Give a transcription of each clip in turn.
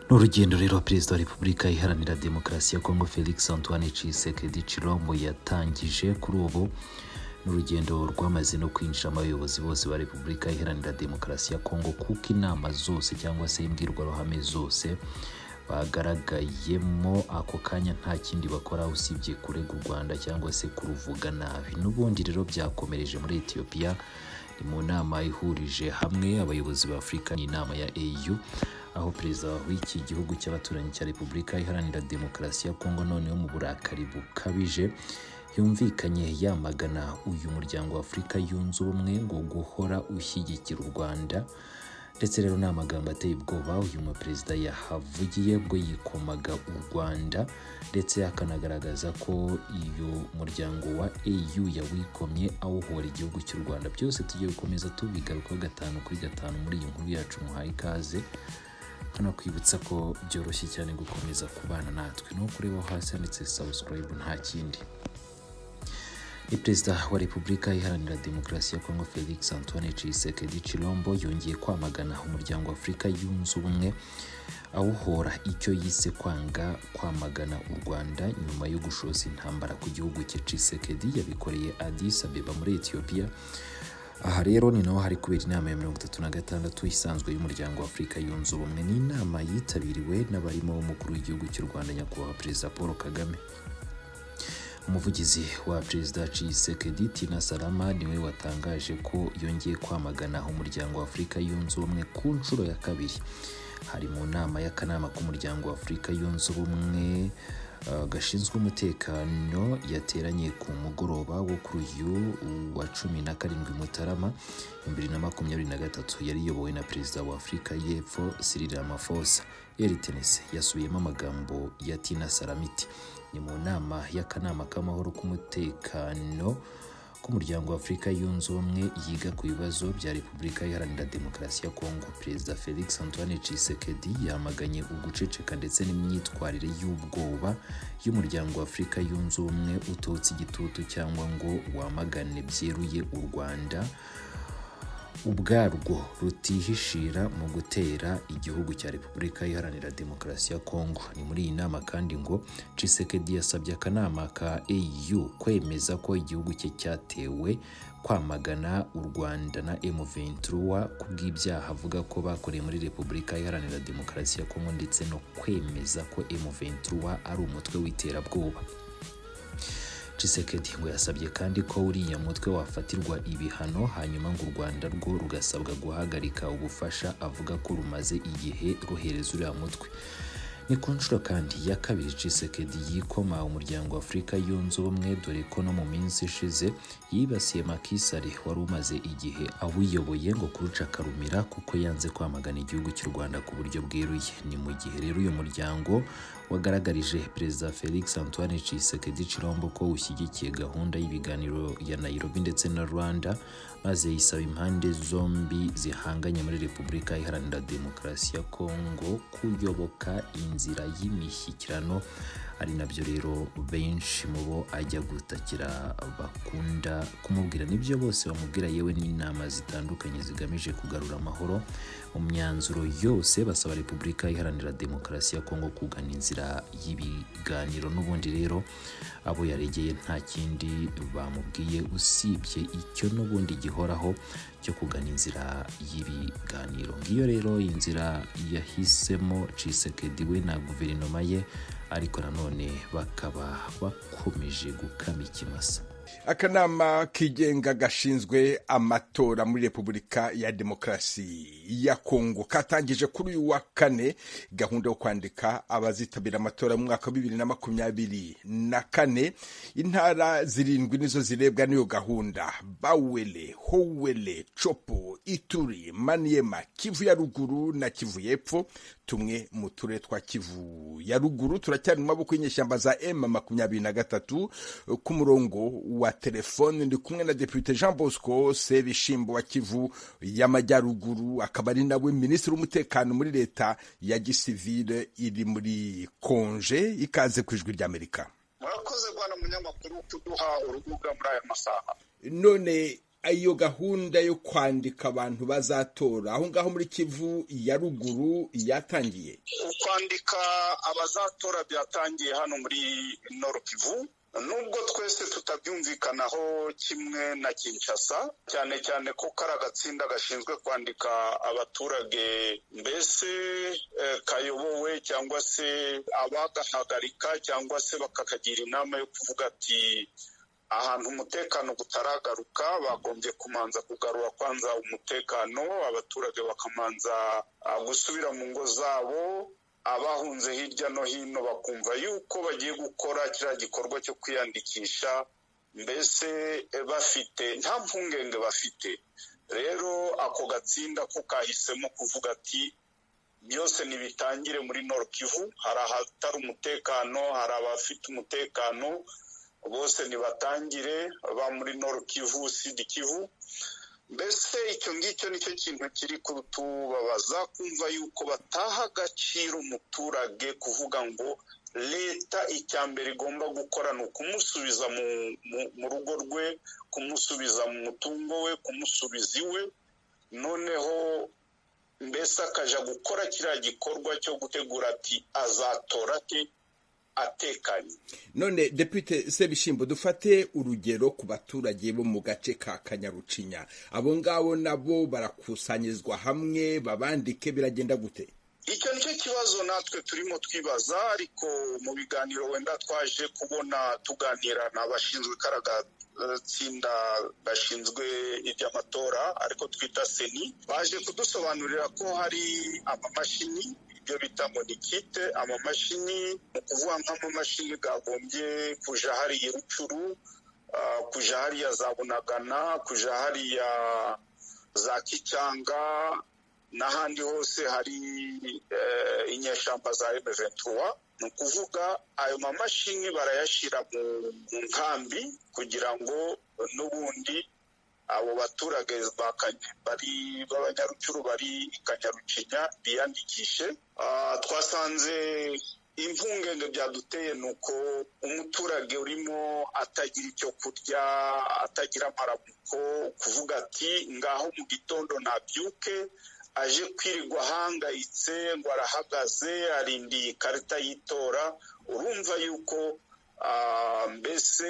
ni urugendo rero perezida wa repubulika iharanira demokarasi ya kongo felix antoine cisekedi chilombo yatangije kuri ubu ni urugendo rwamaze no kwinjiramo abayobozi bose ba repubulika iharanira demokarasi ya kongo kuko inama zose cyangwa se imbwirwaruhame zose bagaragayemo ako kanya nta kindi bakora usibye kurega u rwanda cyangwa se kuruvuga nabi n'ubundi rero byakomereje muri etiyopiya ni mu nama ihurije hamwe abayobozi ba afurika ni inama ya au aho perezida w'iki gihugu cy'abaturanyi cya repubulika iharanira demokarasi ya kongo noneho mu burakari bukabije yumvikanye yamagana uyu muryango wa afurika yunze ubumwe ngo guhora ushyigikira u rwanda ndetse rero ni amagambo ateye ubwoba uyu muperezida yahavugiye bwo yikomaga u rwanda ndetse akanagaragaza ko iyo muryango wa au yawikomye awuhora igihugu cy'u rwanda byose tugiye gukomeza tubigarukaho gatanu kuri gatanu muri iyi nkuru yacu muhaye ikaze hanakwibutsa ko byoroshye cyane gukomeza kubana natwe ni ukureba hasi handitse subscribe nta kindi ni perezida wa repubulika iharanira demokarasi ya kongo felix antoine cisekedi chilombo yongeye kwamagana umuryango wa afurika yunze ubumwe awuhora icyo yise kwanga kwamagana u rwanda nyuma yo gushoza intambara ku gihugu cye cisekedi yabikoreye addis abeba muri etiyopiya aha rero ni naho hari kubera inama ya mirongo itatu na gatandatu isanzwe y'umuryango wa afurika yunze ubumwe ni inama yitabiriwe n'abarimo umukuru w'igihugu cy'u rwanda nyakubahwa perezida paul kagame umuvugizi wa perezida cisekedi tina salama niwe watangaje ko yongeye kwamagana umuryango wa afurika yunze ubumwe ku nshuro ya kabiri hari mu nama y'akanama k'umuryango wa afurika yunze ubumwe uh, gashinzwe umutekano yateranye ku mugoroba wo kuri uyu wa cumi na karindwi mutarama bibiri na makumyabiri na gatatu yari iyobowe na perezida wa afurika y'epfo Cyril Ramaphosa eritenese yasubiyemo amagambo ya tina saramiti ni mu nama y'akanama k'amahoro k'umutekano k'umuryango wa afurika yunze ubumwe yiga ku bibazo bya repubulika iharanira demokarasi ya kongo perezida felix antoine cisekedi yamaganye uguceceka ndetse n'imyitwarire y'ubwoba y'umuryango wa afurika yunze ubumwe utotse igitutu cyangwa ngo wamagane byeruye u rwanda ubwarwo rutihishira mu gutera igihugu cya repubulika iharanira demokarasi ya kongo ni muri iyi nama kandi ngo cisekedi yasabye akanama ka au kwemeza ko igihugu cye cyatewe kwamagana u rwanda na m23 ku bw'ibyaha avuga ko bakoreye muri repubulika iharanira demokarasi ya kongo ndetse no kwemeza ko m23 ari umutwe w'iterabwoba Tshisekedi ngo yasabye kandi ko uriya mutwe wafatirwa ibihano hanyuma ngo u Rwanda rwo rugasabwa guhagarika ubufasha avuga ko rumaze igihe ruhereza uriya mutwe ni ku nshuro kandi ya kabiri Tshisekedi yikoma umuryango wa Afurika yunze ubumwe dore ko no mu minsi ishize yibasiye Macky Sall wari umaze igihe awuyoboye ngo kuruca karumira kuko yanze kwamagana igihugu cy'u Rwanda ku buryo bweruye ni mu gihe rero uyu muryango wagaragarije perezida Felix Antoine Tshisekedi Chilombo ko ushyigikiye gahunda y'ibiganiro ya Nairobi ndetse na Rwanda maze yisaba impande zombi zihanganye muri Repubulika Iharanira Demokarasi ya Kongo kuyoboka inzira y'imishyikirano ari nabyo rero benshi mu bo ajya gutakira bakunda kumubwira nibyo bose bamubwira yewe n'inama zitandukanye zigamije kugarura amahoro mu myanzuro yose basaba repubulika iharanira demokarasi ya kongo kugana inzira y'ibiganiro n'ubundi rero abo yaregeye nta kindi bamubwiye usibye icyo n'ubundi gihoraho cyo kugana inzira y'ibiganiro ngiyo rero inzira yahisemo cisekedi we na guverinoma ye ariko nanone bakaba bakomeje gukama ikimasa akanama kigenga gashinzwe amatora muri repubulika ya demokarasi ya kongo katangije kuri uyu wa kane gahunda yo kwandika abazitabira amatora mu mwaka wa bibiri na makumyabiri na kane intara zirindwi nizo zirebwa n'iyo gahunda bawele howele copo ituri maniyema kivu ya ruguru na kivu y'epfo tumwe mu turere twa kivu ya ruguru turacyari mu maboko y'inyeshyamba za m makumyabiri na gatatu ku murongo wa telefone ndi kumwe na depute jean bosco sebishimbo wa kivu y'amajyaruguru akaba ari nawe minisitiri w'umutekano muri leta ya gisivile iri muri konje ikaze ku ijwi ry'amerika murakoze bwana munyamakuru kuduha urubuga muri aya masaha none iyo gahunda yo kwandika abantu bazatora aho ngaho muri kivu ya ruguru yatangiye kwandika abazatora byatangiye hano muri noro kivu nubwo twese tutabyumvikanaho kimwe na kinshasa cyane cyane ko kari agatsinda gashinzwe kwandika abaturage mbese kayobowe cyangwa se abagahagarika cyangwa se bakakagira inama yo kuvuga ati ahantu umutekano utaragaruka bagombye kumanza kugarura kwanza umutekano abaturage bakamanza gusubira mu ngo zabo abahunze hirya no hino bakumva yuko bagiye gukora kiriya gikorwa cyo kwiyandikisha mbese bafite nta mpungenge bafite rero ako gatsinda ko kahisemo kuvuga ati byose ntibitangire muri Kivu hari ahatari umutekano hari abafite umutekano bose nibatangire ba muri Kivu sidi kivu mbese icyo ngicyo nicyo kintu kiri kutubabaza kumva yuko bataha agaciro umuturage kuvuga ngo leta icya mbere igomba gukora ni ukumusubiza mu rugo rwe kumusubiza mu mutungo we kumusubiza iwe noneho mbese akajya gukora kiriya gikorwa cyo gutegura ati azatora ati atekanye none depute sebishyimbo dufate urugero ku baturage bo mu gace ka kanyarucinya abo ngabo nabo barakusanyirizwa hamwe babandike biragenda gute icyo nicyo kibazo natwe turimo twibaza ariko mu biganiro wenda twaje kubona tuganira n'abashinzwe itsinda gashinzwe iby'amatora ariko twita seni baje kudusobanurira ko hari amamashini ibyo bita ngo ni kite amamashini ni ukuvuga nk'amamashini gagombye kuja hariya rucuru kuja hariya za bunagana kuja hariya za kicanga n'ahandi hose hari inyeshyamba za emeventura ni ukuvuga ayo mamashini barayashyira mu nkambi kugira ngo n'ubundi abo baturage bari b'abanyarucuru bari i kanyarucinya biyandikishe twasanze impungenge byaduteye ni uko umuturage urimo atagira icyo kurya atagira amaramuko kuvuga ati ngaho mu gitondo nabyuke aje kwirirwa ahangayitse ngo arahagaze arindiye ikarita y'itora urumva yuko mbese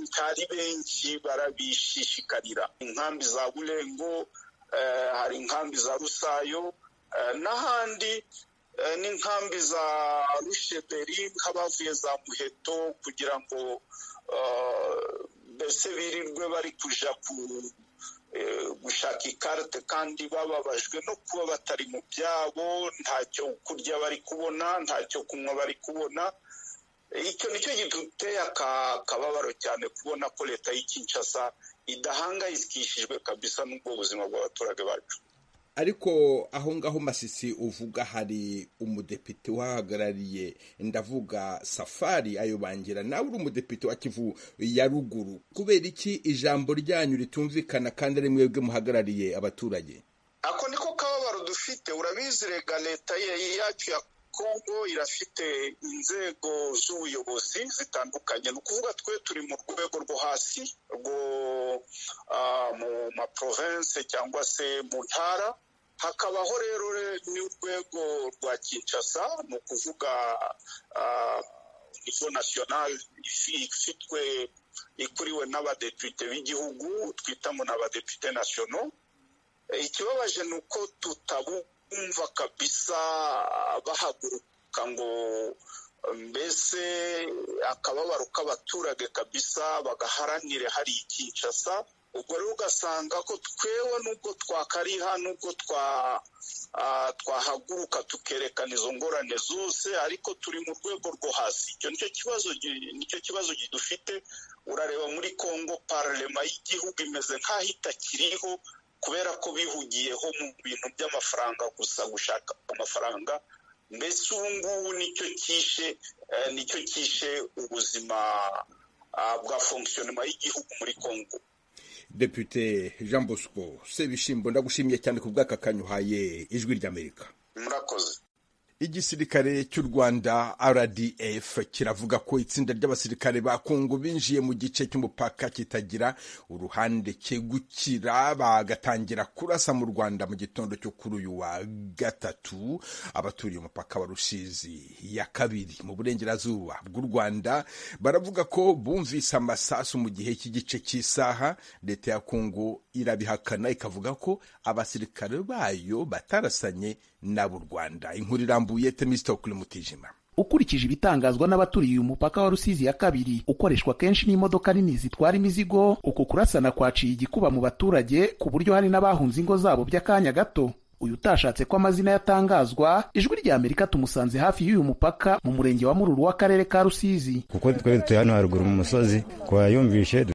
ntari benshi barabishishikarira inkambi za burengo hari inkambi za rusayo n'ahandi n'inkambi za rusheberi nk'abavuye za muheto kugira ngo mbese birirwe bari kujya gushaka ikarite kandi bababajwe no kuba batari mu byabo ntacyo kurya bari kubona ntacyo kunywa bari kubona icyo nicyo giteye akababaro cyane kubona ko leta y'ikinshasa idahangayikishijwe kabisa n'ubwo buzima bw'abaturage bacu ariko aho ngaho masisi uvuga hari umudepite uhahagarariye ndavuga safari ayobangira nawe uri umudepite wa kivu ya ruguru kubera iki ijambo ryanyu ritumvikana kandi ari mwebwe muhagarariye abaturage ako niko kababaro dufite urabizirega leta yacu ya kongo irafite inzego z'ubuyobozi zitandukanye ni ukuvuga twe turi mu rwego rwo hasi rwo mu maprovense cyangwa se mu ntara hakabaho rero n'urwego rwa kinshasa ni ukuvuga nivo nasiyonari ifitwe ikuriwe n'abadepite b'igihugu twita ngo ni abadepite nasiono ikibabaje ni uko tutabu kumva kabisa bahaguruka ngo mbese akababaro k'abaturage kabisa bagaharanire hari ikinshasa ubwo rero ugasanga ko twewe nubwo twakariha nubwo twahaguruka tukerekana izo ngorane zose ariko turi mu rwego rwo hasi icyo nicyo kibazo dufite urareba muri congo pararema y'igihugu imeze nk'aho itakiriho kubera ko bihugiyeho mu bintu by'amafaranga gusa gushaka amafaranga mbese ubu ngubu nicyo kishe nicyo kishe ubuzima bwa fonkisiyonema y'igihugu muri congo depute jean bosco sebishimbo ndagushimiye cyane ku bw'aka kanyuhaye ijwi ry'amerika murakoze igisirikare cy'u rwanda rdf kiravuga ko itsinda ry'abasirikare ba kongo binjiye mu gice cy'umupaka kitagira uruhande cyegukira bagatangira kurasa mu rwanda mu gitondo cyo kuri uyu wa gatatu abaturiye umupaka wa rusizi ya kabiri mu burengerazuba bw'u rwanda baravuga ko bumvise amasasu mu gihe cy'igice cy'isaha leta ya kongo irabihakana ikavuga ko abasirikare bayo batarasanye n'ab'u rwanda inkuru irambuye temisitokuri mutijima ukurikije ibitangazwa n'abaturiye umupaka wa rusizi ya kabiri ukoreshwa kenshi n'imodoka nini zitwara imizigo uku kurasana kwaciye igikuba mu baturage ku buryo hari n'abahunze ingo zabo by'akanya gato uyu utashatse ko amazina yatangazwa ijwi rya amerika tumusanze hafi y'uyu mupaka mu murenge wa mururu w'akarere ka rusizi kuko twari dutuye hano haruguru mu musozi twayumvishe